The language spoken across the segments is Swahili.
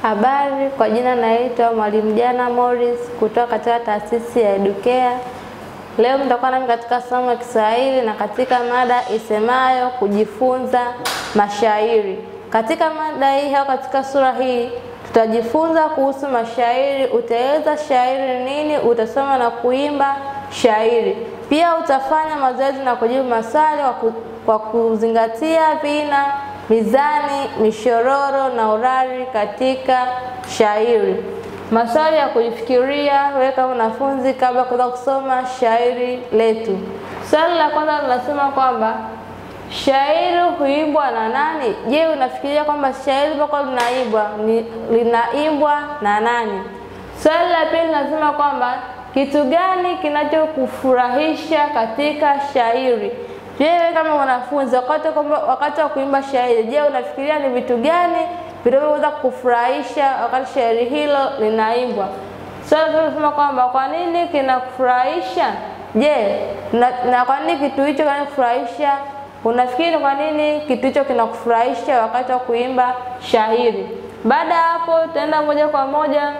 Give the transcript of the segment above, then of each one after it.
Habari, kwa jina naitwa Mwalimu Jana Morris kutoka katika taasisi ya Educare. Leo mtakuwa nami katika somo la Kiswahili na katika mada isemayo kujifunza mashairi. Katika mada hii au katika sura hii tutajifunza kuhusu mashairi. Utaeleza shairi nini, utasoma na kuimba shairi. Pia utafanya mazoezi na kujibu maswali kwa ku- kwa kuzingatia vina, mizani, mishororo na urari katika shairi. Maswali ya kujifikiria wewe kama mwanafunzi kabla ya kuanza kusoma shairi letu. Swali la kwanza linasema kwamba shairi huimbwa na nani? Je, unafikiria kwamba shairi mpaka linaimbwa ni linaimbwa na nani? Swali la pili linasema kwamba kitu gani kinachokufurahisha katika shairi? Je, wewe kama mwanafunzi wakati kwamba wakati wa kuimba shairi, je, unafikiria ni vitu gani vinavyoweza kukufurahisha wakati shairi hilo linaimbwa? Swali la tatu linasema kwamba kwa nini kinakufurahisha? Je, na, na kwa nini kitu hicho kinakufurahisha? Unafikiri kwa nini kitu hicho kinakufurahisha wakati wa kuimba shairi? Baada ya hapo, tutaenda moja kwa moja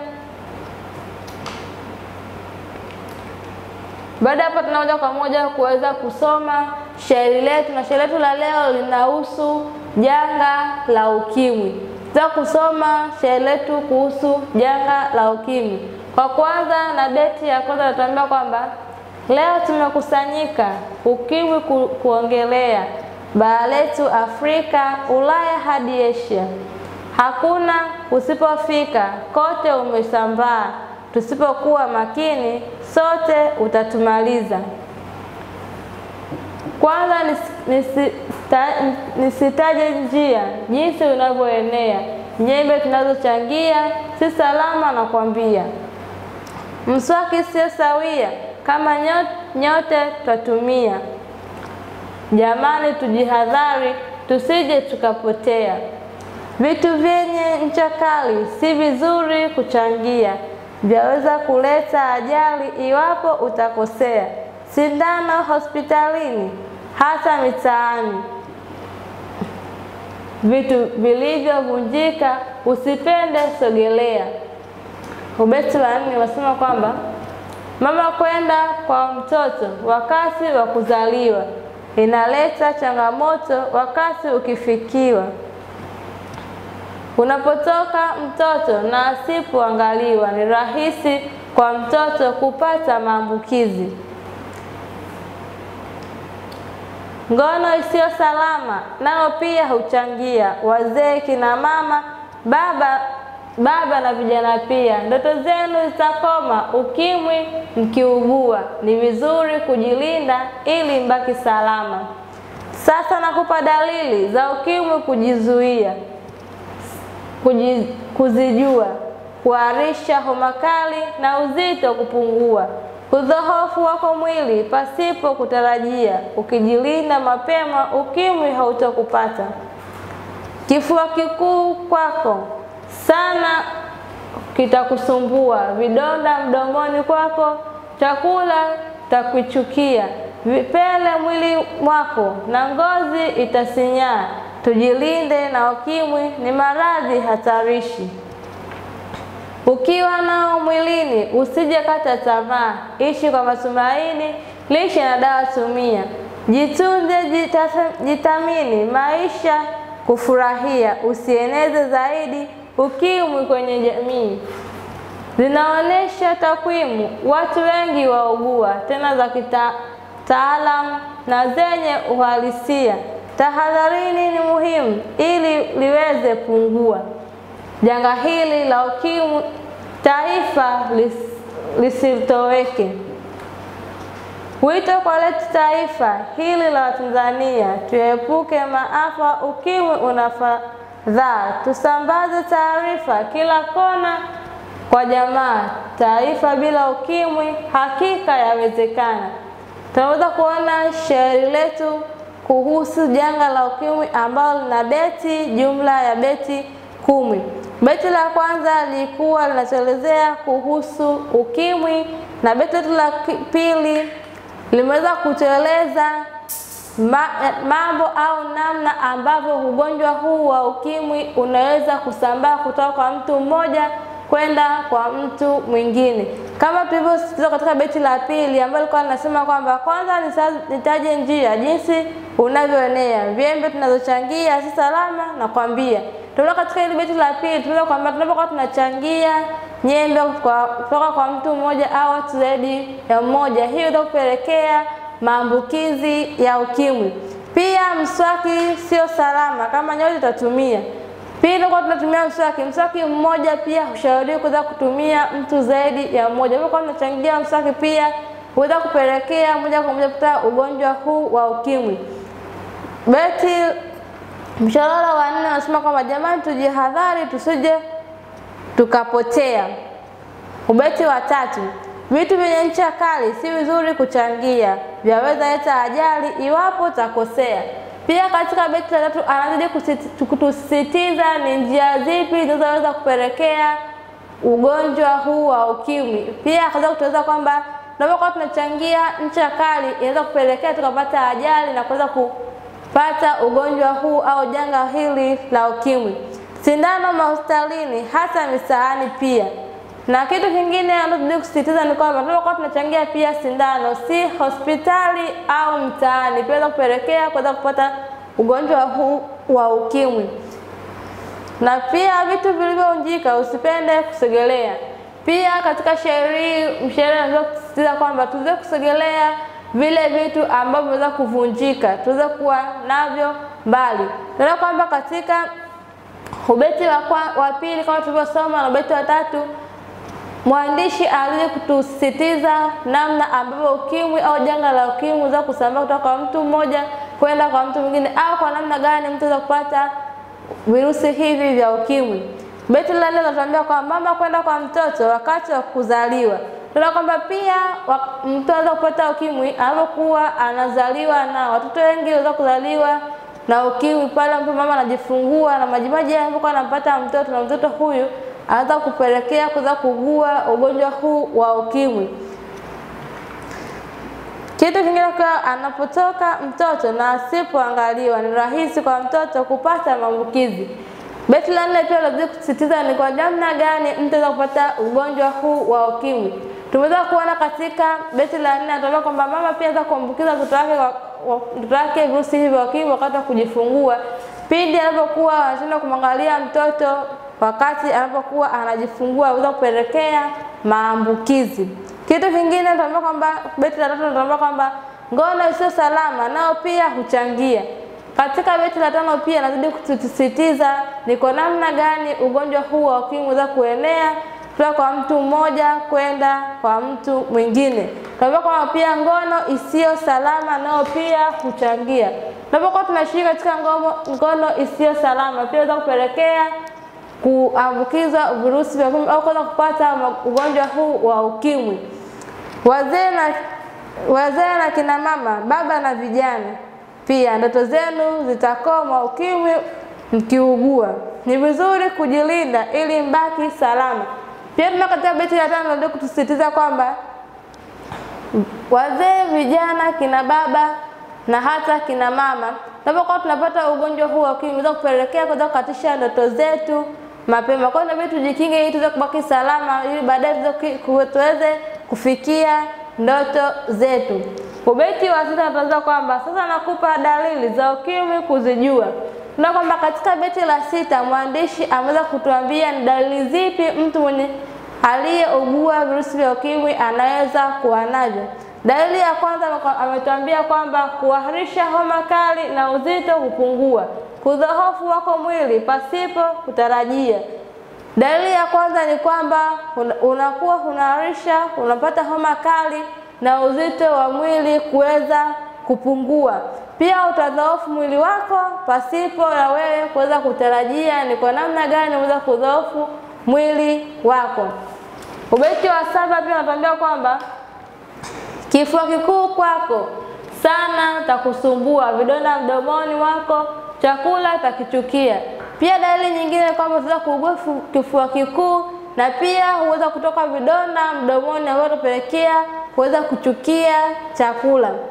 Baada ya hapo tuna moja kwa moja kuweza kusoma shairi letu, na shairi letu la leo linahusu janga la ukimwi. Tuta kusoma shairi letu kuhusu janga la ukimwi. Kwa kwanza, na beti ya kwanza natuambia kwamba leo tumekusanyika ukimwi ku, kuongelea bara letu Afrika, Ulaya hadi Asia. Hakuna usipofika, kote umesambaa. Tusipokuwa makini, sote utatumaliza. Kwanza nis- nisita- nisitaje njia jinsi unavyoenea, nyembe tunazochangia si salama, na kwambia mswaki sio sawia, kama nyo- nyote twatumia. Jamani, tujihadhari tusije tukapotea. Vitu vyenye ncha kali si vizuri kuchangia, vyaweza kuleta ajali iwapo utakosea. Sindano hospitalini, hata mitaani. Vitu vilivyovunjika usipende sogelea. Ubeti wa nne unasema kwamba mama kwenda kwa mtoto wakati wa kuzaliwa inaleta changamoto wakati ukifikiwa. Unapotoka mtoto na asipoangaliwa, ni rahisi kwa mtoto kupata maambukizi. Ngono isiyo salama nao pia huchangia. Wazee, kina mama, baba baba na vijana pia, ndoto zenu zitakoma ukimwi mkiugua. Ni vizuri kujilinda ili mbaki salama. Sasa nakupa dalili za ukimwi kujizuia kuji, kuzijua: kuharisha, homa kali na uzito kupungua, udhohofu wako mwili pasipo kutarajia. Ukijilinda mapema, ukimwi hautokupata. Kifua kikuu kwako sana kitakusumbua, vidonda mdomoni kwako, chakula takuchukia, vipele mwili mwako na ngozi itasinyaa. Tujilinde na ukimwi, ni maradhi hatarishi. Ukiwa nao mwilini usije kata tamaa, ishi kwa matumaini, lishe na dawa tumia. Jitunze, jitasa- jitamini, maisha kufurahia, usieneze zaidi ukimwi kwenye jamii. Zinaonyesha takwimu, watu wengi waugua, tena za kitaalamu na zenye uhalisia. Tahadharini ni muhimu ili liweze pungua janga hili la ukimwi, taifa lis, lisitoweke. Wito kwa letu taifa hili la Watanzania, tuepuke maafa, ukimwi unafadhaa. Tusambaze taarifa kila kona kwa jamaa. Taifa bila ukimwi hakika yawezekana. Tunaweza kuona shairi letu kuhusu janga la ukimwi ambalo lina beti jumla ya beti kumi. Beti la kwanza lilikuwa linatuelezea kuhusu ukimwi na beti letu la ki- pili limeweza kutueleza ma, mambo au namna ambavyo ugonjwa huu wa ukimwi unaweza kusambaa kutoka kwa mtu mmoja kwenda kwa mtu mwingine, kama tulivyosisitiza katika beti la pili ambalo lilikuwa linasema kwamba kwanza nitaje njia jinsi unavyoenea, vyembe tunazochangia si salama na kwambia. Tunaona katika hili beti la pili tunaweza kwamba tunapokuwa tunachangia nyembe kutoka kwa mtu mmoja au watu zaidi ya mmoja, hiyo inaweza kupelekea maambukizi ya ukimwi. Pia mswaki sio salama kama nyote tutatumia. Pili, kwa tunatumia mswaki, mswaki mmoja pia hushauriwi kuweza kutumia mtu zaidi ya mmoja. Kwa tunachangia mswaki pia huweza kupelekea moja kwa moja kupata ugonjwa huu wa ukimwi. Beti mshororo wa nne unasema kwamba jamani, tujihadhari tusije tukapotea. Ubeti wa tatu Vitu vyenye ncha kali si vizuri kuchangia, vyaweza leta ajali iwapo utakosea. Pia katika beti la tatu anazidi kutusisitiza ni njia zipi zinazoweza kupelekea ugonjwa huu wa ukimwi. Pia akaweza kutueleza kwamba tunapokuwa tunachangia ncha kali inaweza kupelekea tukapata ajali na kuweza kupata ugonjwa huu au janga hili la ukimwi. Sindano mahospitalini, hasa misaani pia na kitu kingine anazidi kusisitiza ni kwamba tunapokuwa tunachangia pia sindano, si hospitali au mtaani, pia kupelekea kuweza kupata ugonjwa huu wa ukimwi. Na pia vitu vilivyounjika usipende kusogelea. Pia katika sheria mshauri anaweza kusisitiza kwamba tuweze kusogelea vile vitu ambavyo vinaweza kuvunjika, tuweze kuwa navyo mbali. Tunaona kwamba katika ubeti wa, wa pili kama tulivyosoma na ubeti wa tatu mwandishi anazidi kutusisitiza namna ambavyo ukimwi au janga la ukimwi unaweza kusambaa kutoka kwa mtu mmoja kwenda kwa mtu mwingine, au kwa namna gani mtu anaweza kupata virusi hivi vya ukimwi. Beti la nne linatuambia kwamba mama kwenda kwa mtoto wakati wa kuzaliwa. Tunaona kwamba pia mtu anaweza kupata ukimwi anapokuwa anazaliwa, na watoto wengi wanaweza kuzaliwa na ukimwi pale ambapo mama anajifungua na majimaji anapokuwa anampata mtoto na mtoto huyu anaweza kupelekea kuweza kugua ugonjwa huu wa ukimwi. Kitu kingine kwa anapotoka mtoto na asipoangaliwa, ni rahisi kwa mtoto kupata maambukizi. Beti la nne pia lazima kusisitiza ni kwa namna gani mtu anaweza kupata ugonjwa huu wa ukimwi. Tumeweza kuona katika beti la nne anatuambia kwamba mama pia anaweza kuambukiza mtoto wake mtoto wake virusi hivi vya ukimwi wakati wa kujifungua, pindi anapokuwa anashindwa kumwangalia mtoto wakati anapokuwa anajifungua aweza kupelekea maambukizi. Kitu kingine tunaambia kwamba beti la tatu tunaambia kwamba ngono isiyo salama nao pia huchangia. Katika beti la tano pia nazidi kutusisitiza ni kwa namna gani ugonjwa huu wa ukimwi unaweza kuenea kutoka kwa mtu mmoja kwenda kwa mtu mwingine. Tunaambia kwamba pia ngono isiyo salama nao pia huchangia. Tunapokuwa tunashiriki katika ngono, ngono isiyo salama pia inaweza kupelekea kuambukizwa virusi vya ukimwi au kuweza kupata ugonjwa huu wa ukimwi. Wazee na wazee na kina mama, baba na vijana, pia ndoto zenu zitakoma ukimwi mkiugua. Ni vizuri kujilinda ili mbaki salama. Pia tuna katika beti la tano ndio kutusisitiza kwamba wazee, vijana, kina baba na hata kina mama tunapokuwa tunapata ugonjwa huu wa ukimwi unaweza kupelekea kuweza kukatisha ndoto zetu mapema. Kwa hiyo inabidi tujikinge ili tuweze kubaki salama, ili baadaye tuweze kufikia ndoto zetu. Ubeti wa sita tunaweza kwamba sasa nakupa dalili za ukimwi kuzijua. Tuna kwamba katika beti la sita mwandishi ameweza kutuambia ni dalili zipi mtu mwenye aliyeugua virusi vya ukimwi anaweza kuwa navyo. Dalili ya kwanza ametuambia kwamba kuharisha homa kali na uzito kupungua, kudhoofu wako mwili pasipo kutarajia. Dalili ya kwanza ni kwamba unakuwa unaharisha, unapata homa kali na uzito wa mwili kuweza kupungua. Pia utadhoofu mwili wako pasipo na wewe kuweza kutarajia ni kwa namna gani unaweza kudhoofu mwili wako. Ubeti wa saba pia unatuambia kwamba kifua kikuu kwako sana takusumbua, vidonda mdomoni wako, chakula takichukia. Pia dalili nyingine kwamba unaweza kuugua kifua kikuu na pia huweza kutoka vidonda mdomoni ambavyo utapelekea kuweza kuchukia chakula.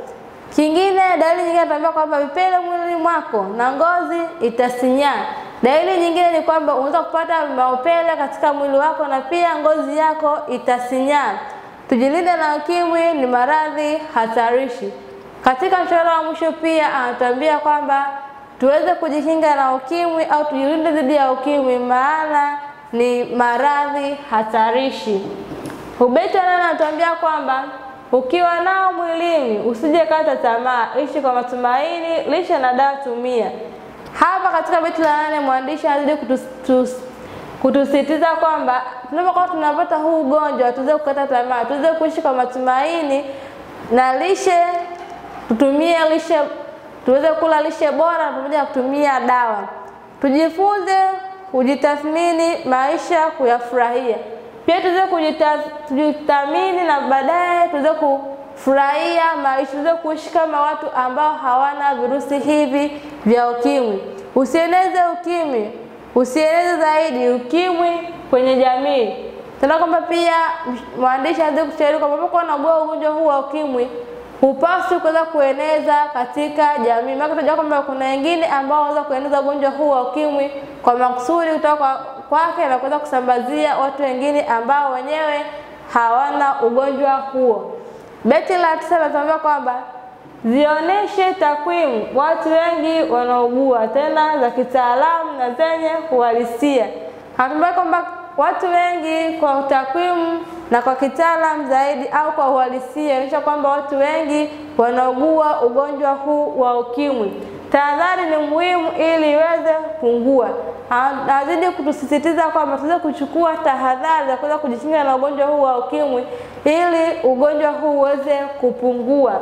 Kingine, dalili nyingine tunaambiwa kwamba vipele mwilini mwako na ngozi itasinyaa. Dalili nyingine ni kwamba unaweza kupata maupele katika mwili wako na pia ngozi yako itasinyaa. Tujilinde na ukimwi, ni maradhi hatarishi. Katika mshauri wa mwisho pia anatuambia kwamba tuweze kujikinga na ukimwi au tujilinde dhidi ya ukimwi, maana ni maradhi hatarishi. Ubeti nane anatuambia kwamba ukiwa nao mwilini usije kata tamaa, ishi kwa matumaini, lishe na dawa tumia. Hapa katika beti la nane mwandishi anazidi kutus, kutusitiza kwamba tunapokuwa tunapata huu ugonjwa tuweze kukata tamaa, tuweze kuishi kwa matumaini na lishe, tutumie lishe, tuweze kula lishe bora pamoja na kutumia dawa. Tujifunze kujitathmini maisha, kuyafurahia pia tuweze kujithamini na baadaye tuweze kufurahia maisha, tuweze kuishi kama watu ambao hawana virusi hivi vya ukimwi. Usieneze ukimwi, usieneze zaidi ukimwi kwenye jamii. Tena kwamba pia mwandishi anaweza kushauri kwamba unapokuwa unaugua ugonjwa huu wa ukimwi hupaswi kuweza kueneza katika jamii. Maana tunajua kwamba kuna wengine ambao wanaweza kueneza ugonjwa huu wa ukimwi kwa makusudi kutoka kwa kwake na kuweza kusambazia watu wengine ambao wenyewe hawana ugonjwa huo. Beti la tisa linatuambia kwamba zionyeshe takwimu watu wengi wanaugua tena za kitaalamu na zenye uhalisia. Hatuambia kwamba watu wengi kwa takwimu na kwa kitaalamu zaidi au kwa uhalisia inaonyesha kwamba watu wengi wanaugua ugonjwa huu wa ukimwi. Tahadhari ni muhimu ili iweze kupungua. Anazidi kutusisitiza kwamba tuweze kuchukua tahadhari za kuweza kujikinga na ugonjwa huu wa ukimwi ili ugonjwa huu uweze kupungua.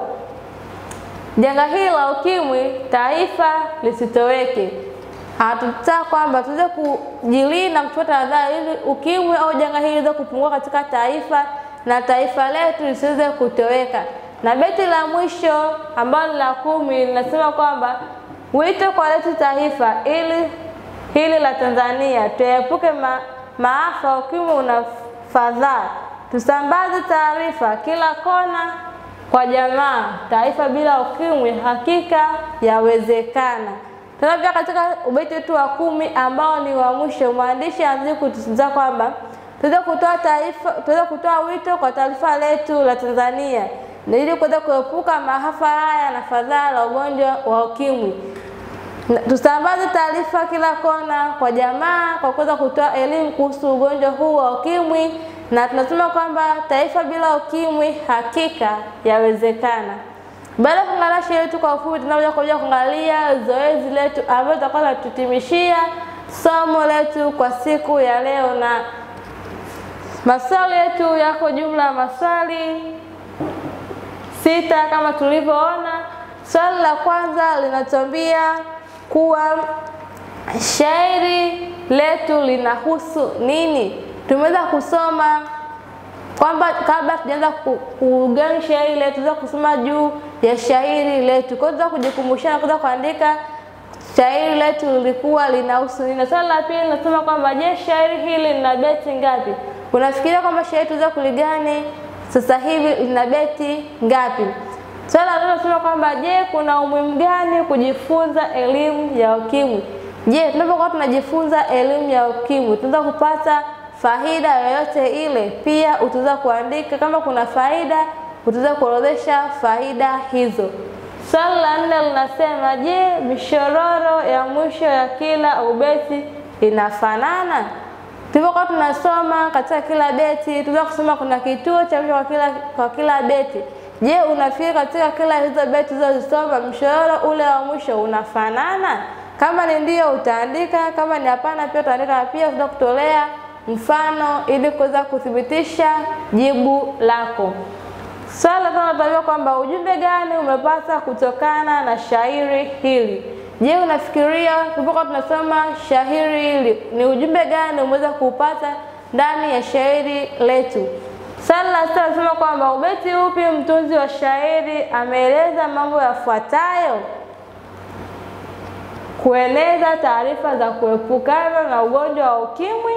Janga hili la ukimwi taifa lisitoweke. Hatutaka kwamba tuweze kujilinda kuchukua tahadhari ili ukimwi au janga hili liweze kupungua katika taifa na taifa letu lisiweze kutoweka. Na beti la mwisho ambalo la kumi linasema kwamba wito kwa letu taifa ili hili la Tanzania tuepuke ma, maafa ukimwi una fadhaa, tusambaze taarifa kila kona kwa jamaa. Taifa bila ukimwi hakika yawezekana. Tena pia katika ubeti wetu wa kumi ambao ni wa mwisho, mwandishi anazidi kutusisitiza kwamba tuweze kutoa taarifa, tuweze kutoa wito kwa taifa letu la Tanzania na ili kuweza kuepuka maafa haya na fadhaa la ugonjwa wa ukimwi. Tusambaze taarifa kila kona kwa jamaa kwa kuweza kutoa elimu kuhusu ugonjwa huu wa ukimwi, na tunasema kwamba taifa bila ukimwi hakika yawezekana. Baada ya kuangalia sheria yetu kwa ufupi, tunakuja kuja kuangalia zoezi letu ambalo tutakuwa tunatutimishia somo letu kwa siku ya leo, na maswali yetu yako jumla ya maswali sita kama tulivyoona. Swali la kwanza linatuambia kuwa shairi letu linahusu nini? Tumeweza kusoma kwamba kabla tujaanza kugani shairi letu, tunaweza kusoma juu ya shairi letu, kwa hiyo kujikumbusha na kuweza kuandika shairi letu lilikuwa linahusu nini. Swali la pili linasema kwamba je, shairi hili lina beti ngapi? Unafikiria kwamba shairi tuweza kuligani sasa hivi lina beti ngapi? Swali la tatu linasema kwamba je, kuna umuhimu gani kujifunza elimu ya ukimwi? Je, tunapokuwa tunajifunza elimu ya ukimwi tunaweza kupata faida yoyote ile? Pia utaweza kuandika kama kuna faida, utaweza kuorodhesha faida hizo. Swali la nne linasema je, mishororo ya mwisho ya kila ubeti inafanana? Tulipokuwa tunasoma katika kila beti, tunaweza kusoma kuna kituo cha mwisho kwa kila, kwa kila beti. Je, unafikiri katika kila hizo beti zilizosoma mshororo ule wa mwisho unafanana? Kama ni ndio utaandika, kama ni hapana pia utaandika, na pia utaweza kutolea mfano ili kuweza kuthibitisha jibu lako. Swali la tano tunajua kwamba ujumbe gani umepata kutokana na shairi hili. Je, unafikiria tulipokuwa tunasoma shairi hili ni ujumbe gani umeweza kuupata ndani ya shairi letu? Swali la sita nasema kwamba ubeti upi mtunzi wa shairi ameeleza mambo yafuatayo: kueleza taarifa za kuepukana na ugonjwa wa ukimwi,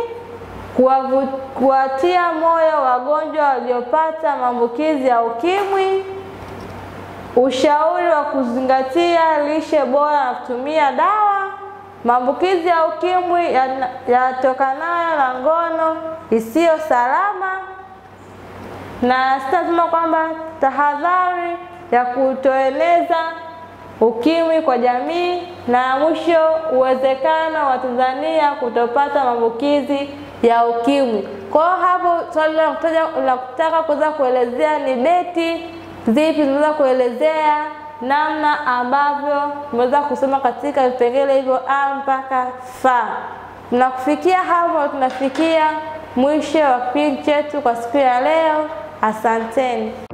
kuwatia moyo wagonjwa waliopata maambukizi ya ukimwi, ushauri wa kuzingatia lishe bora na kutumia dawa, maambukizi ya ukimwi yatokanayo na ngono isiyo salama, na sitasema kwamba tahadhari ya kutoeneza ukimwi kwa jamii, na mwisho uwezekano wa Tanzania kutopata maambukizi ya ukimwi. Kwa hiyo hapo swali la kutaka kuweza kuelezea ni beti zipi zinaweza kuelezea namna ambavyo tumeweza kusoma katika vipengele hivyo a mpaka f. Na kufikia hapo tunafikia mwisho wa kipindi chetu kwa siku ya leo. Asanteni.